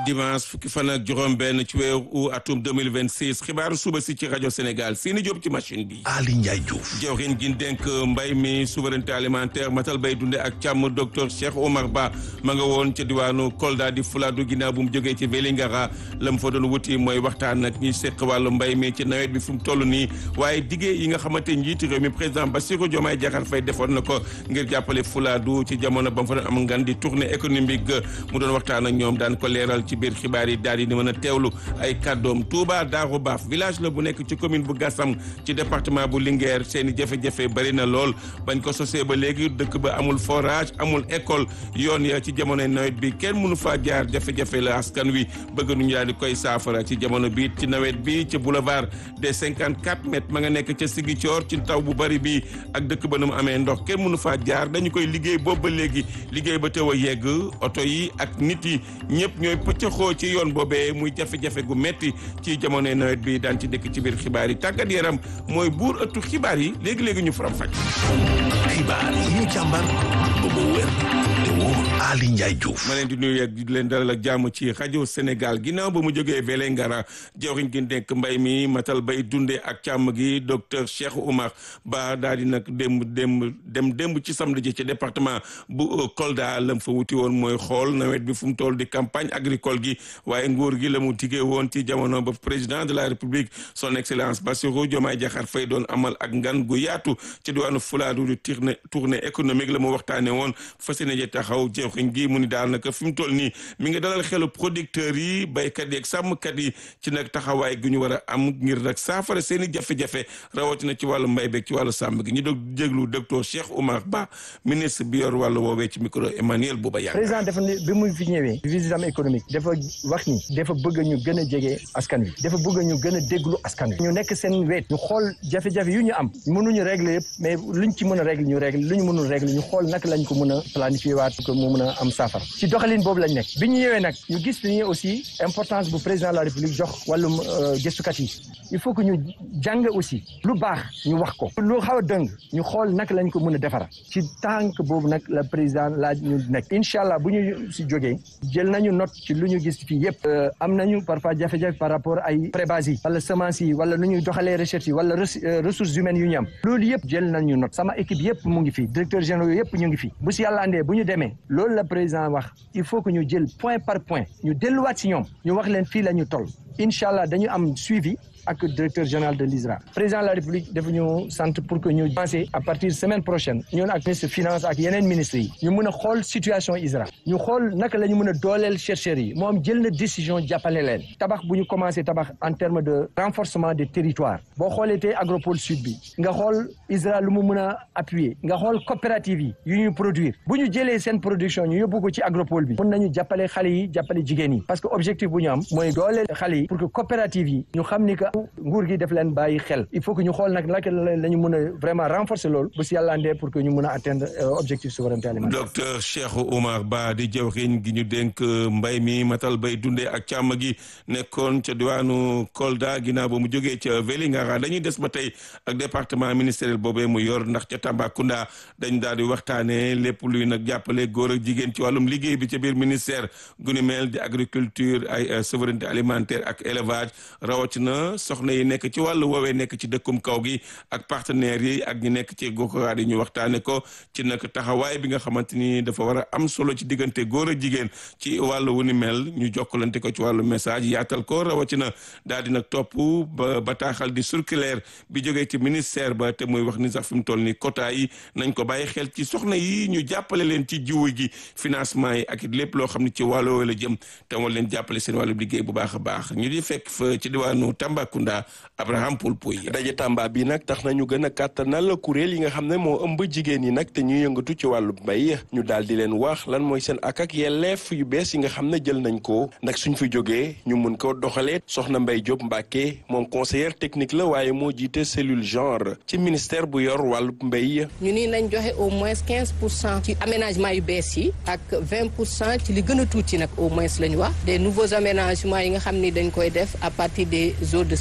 dimanche fukki fan ak juróom-benn ci weeru atum 2026 xibaaru suba si ci rajo Sénégal Sini Diop ci machine bi. Ali Ndiaye Diouf. jawriñ gi dénk mbay mi souveraineté alimentaire matal bay dunde ak càmm docteur Cheikh Omar Ba ma nga woon ca diwaanu Kolda di Fuladu ginnaaw bu mu jógee ci Vélingara la mu fa doon wuti mooy waxtaan ak ñi seq wàllu mbay mi ci nawet bi fu mu toll nii waaye diggé yi nga xamante njiiti réew mi président Bassirou Diomaye Diakhar Faye defoon na ko ngir jàppale Fuladu ci jamono ba mu fa doon am ngan di tournée économique mu doon waxtaan ak ñoom daan ko leeral ci biir xibaar yi daal di mën a teewlu ay kàddoom Touba Darou Baaf village la bu nekk ci commune bu Gassam ci département bu Linguère seen i jafe-jafe bari na lool bañ ko sosee ba léegi dëkk ba amul forage amul école yoon ya ci jamonoy nawet bi kenn mënu faa jaar jafe-jafe la askan wi bëgg nuñu daal di koy saafara ci jamono bi ci nawet bi ci boulevard des 54 mètres ma nga nekk ca Ziguinchor ci taw bu bari bi ak dëkk ba nu mu amee ndox kenn mënu faa jaar dañu koy liggéey boobu ba léegi liggéey ba teew a yegg oto yi ak nit yi ñëpp ñooy pëccëxoo ci yoon boobee muy jafe-jafe gu metti ci jamonoy nawet bi daan ci dëkk ci biir xibaar yi tàggat yaram mooy buur ëttu xibaar yi léegi-léegi ñu faram faj xibaar yi ñu càmbar ba mu wér te wóor Ali Ndiaye Diouf. ma leen di nuyu ak di leen dalal ak jàmm ci rajo Sénégal ginnaaw ba mu jógee Vélingara jawriñ gi nekk mbay mi matal bay dundee ak càmm gi docteur Cheikh Oumar Ba daal di nag démb démb dem démb ci samedi ji ci département bu Kolda lam fa wuti woon mooy xool nawet bi fu mu toll di campagne agricole gi waaye nguur gi la mu diggee woon ci jamono ba président de la république son excellence Bassirou Diomaye Diakhar Faye doon amal ak ngan gu yaatu ci diwaanu Fulaadu di tournée tournée économique la mu waxtaane woon fas yéene taxaw jawriñ gi mu ni daal naka fi mu toll nii mi ngi dalal xelu producteurs yi béykat yi ak sàmmkat yi ci nag taxawaay gu ñu war a am ngir nag saafara seen i jafe-jafe rawatina ci wàllu mbay beeg ci wàllu sàmm gi ñu doog jéglu docteur Cheikh Oumar Ba ministre bi yor wàllu woowee ci micro Emmanuel Bouba Yàgg président dafa ne bi muy fi ñëwee visite am économique dafa wax ni dafa bëgg ñu gën a jege askan wi dafa bëgg ñu gën a déglu askan wi ñu nekk seen weet ñu xool jafe-jafe yu ñu am mënuñu régler yëpp mais luñ ci mën a régler ñu régler lu ñu mënul régler ñu xool naka lañ ko mën a planifier waat ko mu mën a am saafara ci doxalin boobu lañ nekk bi ñu ñëwee nag ñu gis ni aussi importance bu président de la république jox wàllum gëstukat yi il faut que ñu jàng aussi lu baax ñu wax ko lu xaw a dëng ñu xool naka lañ ko mën a defara ci tànk boobu nag la président laaj ñu nekk incha allah bu ñu si jógee jël nañu note ci lu ñu gis fii yëpp am nañu parfois jafe-jafe par rapport ay prébase yi wala semence yi wala nu ñuy doxalee recherche yi wala ressources humaines yu ñu am loolu yëpp jël nañu note sama équipe yëpp mu ngi fi directeur généraux yëpp ñu ngi fi bu si yàlla andee bu ñu demee loolu la président wax il faut que ñu jël point par point ñu delluwaat si ñoom ñu wax leen fii la ñu toll incha allah dañu am suivi ak directeur général de l'ISRA président de la république dafa ñu sant pour que ñu lancé à partir semaine prochaine ñun ak ministre finance ak yeneen ministres yi ñu mën a xool situation ISRA ñu xool naka la ñu mën a dooleel chercheurs yi moom jël na décision jàppale leen tabax bu ñu commencé tabax en terme de renforcement des territoires boo xoolee tey agropole sud bi nga xool ISRA lu mu mën a appuyer nga xool coopérative yi yu ñuy produire bu ñu jëlee seen production ñu yóbbu ko ci agropole bi mën nañu jàppale xale yi jàppale jigéen yi parce que objectif bu ñu am mooy dooleel xale yi pour que coopérative yi ñu xam ni que nguur gi def leen bàyyi xel il faut que ñu xool nag naka la ñu mën a vraiment renforcer loolu bu si yàlla andee pour que ñu mën a atteindre objectif souveraineté alimentaire. docteur Cheikh Oumar Ba di jawriñ gi ñu dénk mbay mi matal bay dundee ak càmm gi nekkoon ca diwaanu Kolda ginnaaw ba mu jógee ca Vélingara dañuy des ba tey ak département ministériel boobee mu yor ndax ca Tambacounda dañ daal di waxtaanee lépp luy nag jàppale góor ak jigéen ci wàllum liggéey bi ca biir ministère gu ni mel di agriculture ay souveraineté alimentaire ak élevage rawatina soxna yi nekk ci wàllu woowee nekk ci dëkkum kaw gi ak partenaires yi ak ñi nekk ci goxaat yi ñu waxtaane ko ci nag taxawaay bi nga xamante ni dafa war a am solo ci diggante góor ak jigéen ci wàllu wu ni mel ñu jokkalante ko ci wàllu message yaatal ko rawatina daal di nag topp ba bataaxal di circulaire bi jógee ci ministère ba te muy wax ni sax fi mu toll ni quota yi nañ ko bàyyi xel ci soxna yi ñu jàppale leen ci jiwu gi financement yi ak it lépp loo xam ne ci wàllu woowu la jëm te war leen jàppale seen wàllu liggéey bu baax a baax ñu di fekk fa ci diwaanu Tambacounda Abraham Poulpouy daje Tamba bi nag tax nañu gën a kàttanal kuréel yi nga xam ne moo ëmb jigéen yi nag te ñuy yëngatu ci wàllu mbay ñu daal di leen wax lan mooy seen ak ak yelleef yu bees yi nga xam ne jël nañ ko nag suñ fi jógee ñu mun ko doxalee soxna Mbay Diop Mbacke moom conseillère technique la waaye moo jiite cellule genre ci ministère bu yor wàllu mbay. ñu ni nañ joxe au moins quinze pour cent ci aménagement yu bees yi ak vingt pour cent ci li gën a tuuti nag au moins la ñu wax des nouveaux aménagements yi nga xam ni dañ koy def à partir des eaux de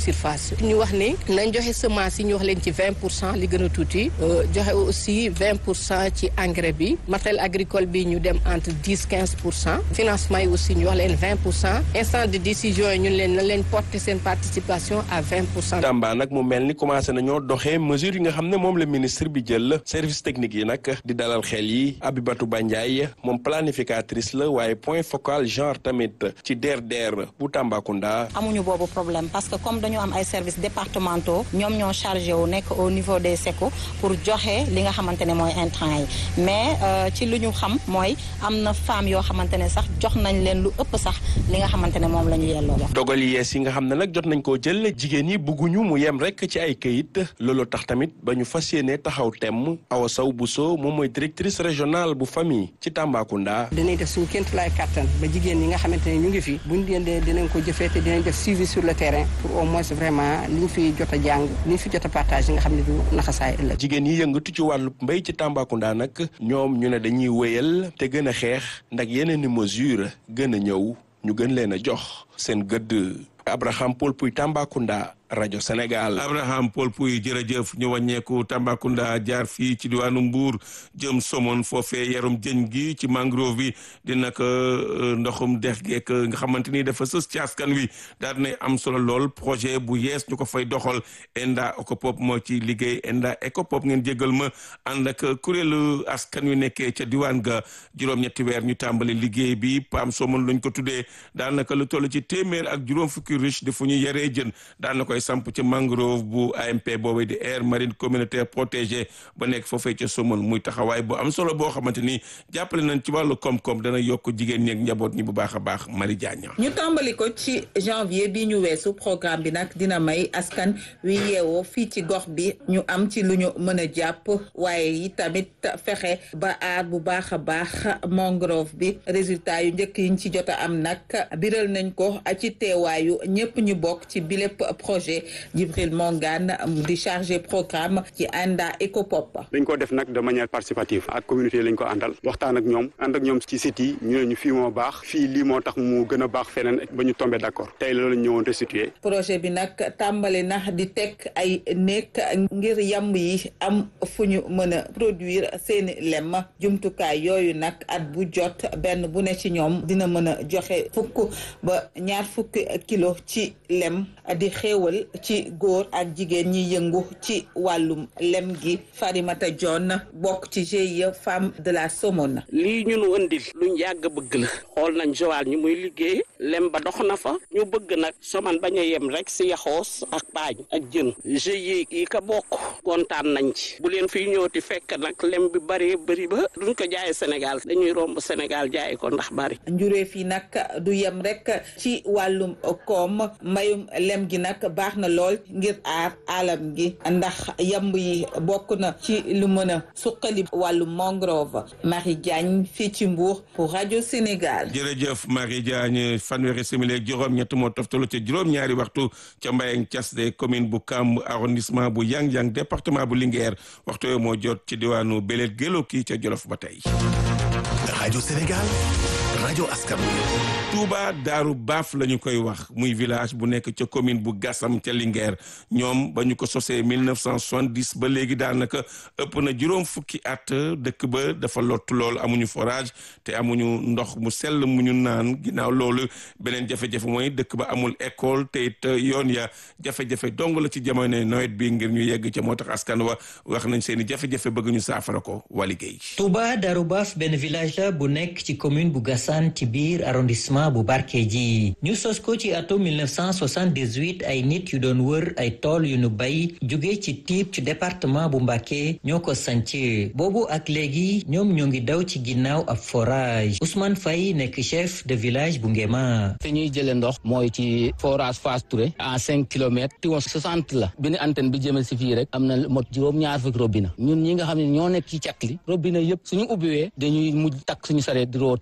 surface ñu wax ne nañ joxe semence yi ñu wax leen ci vingt pour cent li gën a tuuti joxe aussi vingt pour cent ci engrais bi matériel agricole bi ñu dem entre dix quinze pour cent financement yi aussi ñu wax leen vingt pour cent instant de décision yi ñun leen na leen porter seen participation à vingt pour cent. Tamba nag mu mel ni commencé nañoo doxee mesure yi nga xam ne moom la ministre bi jël service technique yi nag di dalal xel yi Abibatou Bandiaye moom planificatrice la waaye point focal genre tamit ci DRDR bu Tambacounda. amuñu boobu problème parce que comme dañu am ay services départementaux ñoom ñoo chargé wu nekk au niveau des SECO pour joxe li nga xamante ne mooy intrant yi mais ci lu ñu xam mooy am na femmes yoo xamante ne sax jox nañ leen lu ëpp sax li nga xamante ne moom la ñu yelloo la. dogal yi yees yi nga xam ne nag jot nañ koo jël jigéen ñi bugguñu mu yem rek ci ay këyit loolu tax tamit ba ñu fas yéene taxaw temm Awa Sow Bousso moom mooy directrice régionale bu famille ci Tambacounda. dinañ def suñu kéemtu laay kattan ba jigéen ñi nga xamante ne ñu ngi fi buñ leen dee dinañ ko jëfee te dinañ def suivi sur le terrain pour au moins vraiment liñ fi jot a jàng liñ fi jot a partage nga xam ne du naxasaay ëllëg. jigéen yi yëngatu ci wàllu mbéy ci Tambacounda nag ñoom ñu ne dañuy wéyal te gën a xeex ndax yeneen i mesure gën a ñëw ñu gën leen a jox seen gëdd Abraham Paul Puy Tambacounda rajo Sénégal. Abraham Paul Puy jërëjëf ñu wàññeeku Tambacounda jaar fii ci diwaanu Mbour jëm Somone foofee yarum jën gi ci mangrove bi di nag ndoxum dex geek nga xamante ni dafa sës ci askan wi daal dinay am solo lool projet bu yees ñu ko fay doxal Enda Ecopop moo ci liggéey Enda Ecopop ngeen jégal ma ànd ak kuréelu askan wi nekkee ca diwaan ga juróom-ñetti weer ñu tàmbali liggéey bi PAM Somone lañ ko tuddee daanaka lu toll ci téeméer ak juróom fukki riche di fu ñu yaree jën daan na koy samp ci mangrove bu AMP boobu di aire marine communautaire protégée ba nekk foofee ca Somone muy taxawaay bu am solo boo xamante ni jàppale nañ ci wàllu koom-koom dana yokk jigéen ñi ak njaboot ñi bu baax a baax Marie Diagne. ñu tàmbali ko ci janvier bi ñu weesu programme bi nag dina may askan wi yeewoo fii ci gox bi ñu am ci lu ñu mën a jàpp waaye yi tamit fexe ba aar bu baax a baax mangrove bi résultat yu njëkk yiñ ci jot a am nag biral nañ ko ci teewaayu ñëpp ñu bokk ci bilépp projet Djibril Mongane di chargé programme ci Enda Ecopop. dañ ko def nag de manière participative ak communauté lañ ko àndal waxtaan ak ñoom ànd ak ñoom ci site yi ñu ne ñu fii moo baax fii lii moo tax mu gën a baax feneen ba ñu tombé d'accord tey loolu lañ ñëwoon restituer projet bi nag tàmbali na di teg ay néeg ngir yamb yi am fu ñu mën a produire seeni lem jumtukaay yooyu nag at bu jot benn bu ne ci ñoom dina mën a joxe fukk ba ñaar fukki kilo ci lem di xéewal ci góor ak jigéen ñi yëngu ci wàllum lem gi Farimata John bokk ci GIE femme de la Somone. lii ñu nu ëndil luñ yàgg bëgg la xool nañ Joal ñu muy liggéey lem ba dox na fa ñu bëgg nag Somone bañ a yem rek si yaxoos ak paañ ak jën GIE yi ka bokk kontaan nañ ci bu leen fiy ñëwti fekk nag lem bi bëree bëri ba duñ ko jaayee Sénégal dañuy romb Sénégal jaay ko ndax bari. njuréef yi nag du yem rek ci wàllum koom mbayum lem gi nag baax na lool ngir aar alam gi ndax yamb yi bokk na ci lu mën a suqali wàllu mangrove Marie Diagne fii ci Mbour pour rajo Sénégal. jërëjëf Marie Diagne fanweeri simili ak juróom-ñett moo toftalu ca juróom-ñaari waxtu ca Mbayang Thias de commune bu Kamb arrondissement bu Yang-Yang département bu Linguère waxtu yooyu moo jot ci diwaanu Belel Gélo kii ca Jolof ba tey. rajo Sénégal rajo askan Touba Daaru Baaf la ñu koy wax muy village bu nekk ca commune bu Gassam ca Linguère ñoom ba ñu ko sosee 1970 ba léegi daanaka ëpp na juróom fukki at dëkk ba dafa lottu lool amuñu forage te amuñu ndox mu sell mu ñu naan ginnaaw loolu beneen jafe-jafe mooy dëkk ba amul école te it yoon ya jafe-jafe dong la ci jamono nawet bi ngir ñu yegg ca moo tax askan wa wax nañ seen i jafe-jafe bëgg ñu saafara ko waa liggéey. Touba Daaru Baaf benn village la bu nekk ci commune bu Gassane ci biir arrondissement bu Barkédji ñu sos ko ci atum 1978 ay nit yu doon wër ay tool yu nu bay jóge ci tiib ci département bu Mbacké ñoo ko sanc boobu ak léegi ñoom ñoo ngi daw ci ginnaaw ab forage Ousmane Faye nekk chef de village bu Ngema fi ñuy jëlee ndox mooy ci forage Fass Touré à cinq kilomètres ti woon soixante la benn antenne bi jëmee si fii rek am na mot juróom ñaar fukki robinet ñun ñi nga xam ne ñoo nekk ci cat li robinet yëpp suñu ubbiwee dañuy mujj takk suñu sareet di rootaani waaw ci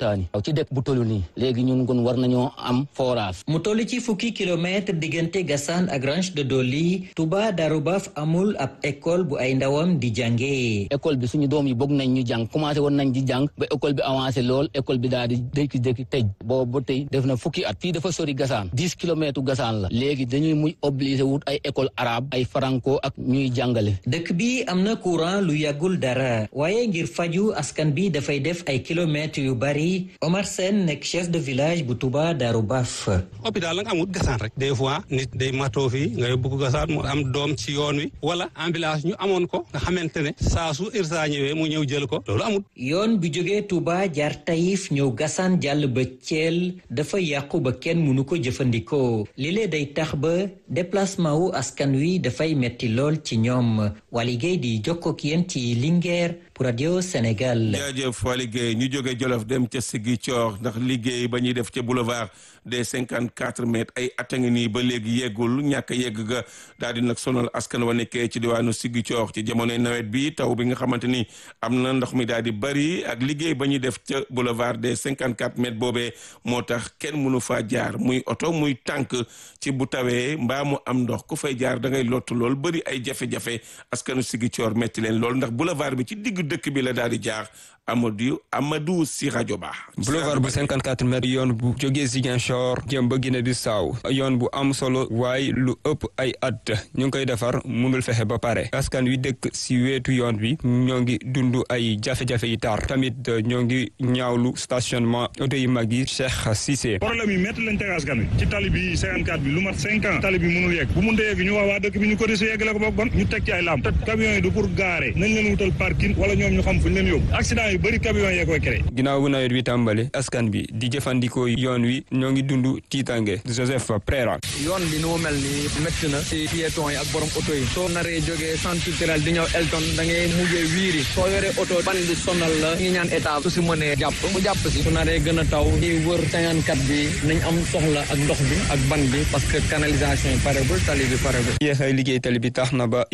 ci dëkk bu tollu nii léegi ñun kon war nañoo am forage mu toll ci fukki kilomètre diggante Gassane ak Ranch de Doli Touba Darou Baf amul ab école bu ay ndawam di jàngee. école bi suñu doom yi bëgg nañ ñu jàng commencé woon nañ di jàng ba école bi avancé lool école bi daal di dékki-dékki tëj boobu ba tey def na fukki at fii dafa sori Gassane dix kilomètres Gassane la léegi dañuy muy obligé wut ay école arabe ay franco ak ñuy jàngale dëkk bi am na courant lu yàggul dara waaye ngir faju askan bi dafay def ay kilomètres yu bari Omar Sène nekk chef de village bu Touba Darou Baf. hôpital nag amul Gassane rek des fois nit day matoo fii nga yóbbu ko Gassane mu am doom ci yoon wi wala ambulance ñu amoon ko nga xamante ne saa su irsa ñëwee mu ñëw jël ko loolu amul. yoon bu jógee Touba jaar Taïf ñëw Gassane jàll ba Thiel dafa yàqu ba kenn mënu ko jëfandikoo lile day tax ba déplacement wu askan wi dafay metti lool ci ñoom Waly Gueye di jokkoo ak yéen ci Linguère pour Radio Sénégal. jaajëf Waly Gueye ñu jóge Jolof dem ca Ziguinchor ndax liggéey ba ñuy def ca boulevard des cinquante quatre mètres ay at a ngi nii ba léegi yeggul ñàkk a yegg ga daal di nag sonal askan wa nekkee ci diwaanu Ziguinchor ci jamonoy nawet bi taw bi nga xamante ni am na ndox mi daal di bari ak liggéey ba ñuy def ca boulevard des cinquante quatre mètres boobee moo tax kenn mënu faa jaar muy oto muy tànk ci bu tawee mbaa mu am ndox ku fay jaar da ngay lottu lool bëri ay jafe-jafe askanu Ziguinchor metti leen lool ndax boulevard bi ci digg dëkk bi la daal di jaar Amadou Amadou si rajo ba boulevard bu 54 mètres yoon bu jógee Ziguinchor jëm ba Guinée Bissau yoon bu am solo waaye lu ëpp ay at ñu ngi koy defar mënul fexe ba pare askan wi dëkk si wetu yoon bi ñoo ngi dund ay jafe-jafe yi tar tamit ñoo ngi ñaawlu stationnement oto yi mag yi Cheikh Cissé. problème yi métti lañ teg askan wi ci tali bi 54 bi lu mat 5 ans tali bi mënul yegg bu mënta yegg ñu wax waa dëkk bi ñu ko dese yeggale ko boog bon ñu teg ci ay lamp te camions yi du pour garer nañ leen wutal parking wala ñoom ñu xam fu ñu leen yóbbu accident yi bëri camions yee koy créé. ginnaaw bu nawet bi tàmbale askan bi di jëfandikoo yoon wi ñoo ngi dund tiitange Joseph Prera. yoon bi nu mu mel nii métti na ci piéton yi ak borom oto yi soo naree jógee centre culturel di ñëw Elton da ngay mujjee wiiri soo yoree oto ban bi sonal la ngi ñaan état su si mënee jàpp mu jàpp si su naree gën a taw ñuy wër 54 bi nañ am soxla ak ndox bi ak ban bi parce que canalisation yi paregul tali bi paregul yéexay liggéey tali bi tax na ba